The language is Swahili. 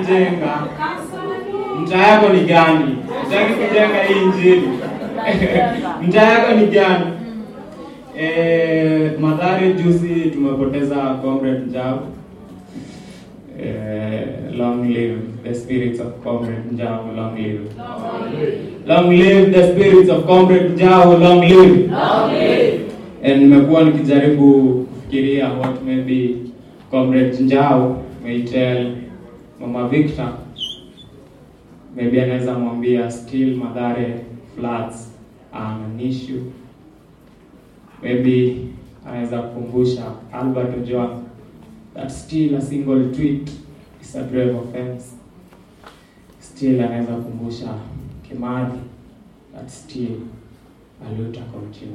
kujenga mtaa yako ni gani utaki kujenga hii injili mtaa yako ni gani eh, madhari juzi tumepoteza comrade njau eh, long live the spirits of comrade njau long live long live the spirits of comrade njau long live and nimekuwa nikijaribu kufikiria what maybe comrade njau may tell mama victor maybe anaweza mwambia still madhare floods are an issue maybe anaweza kukumbusha albert ojwang that still a single tweet is a grave offense still anaweza kukumbusha kimadhi that still aluta continue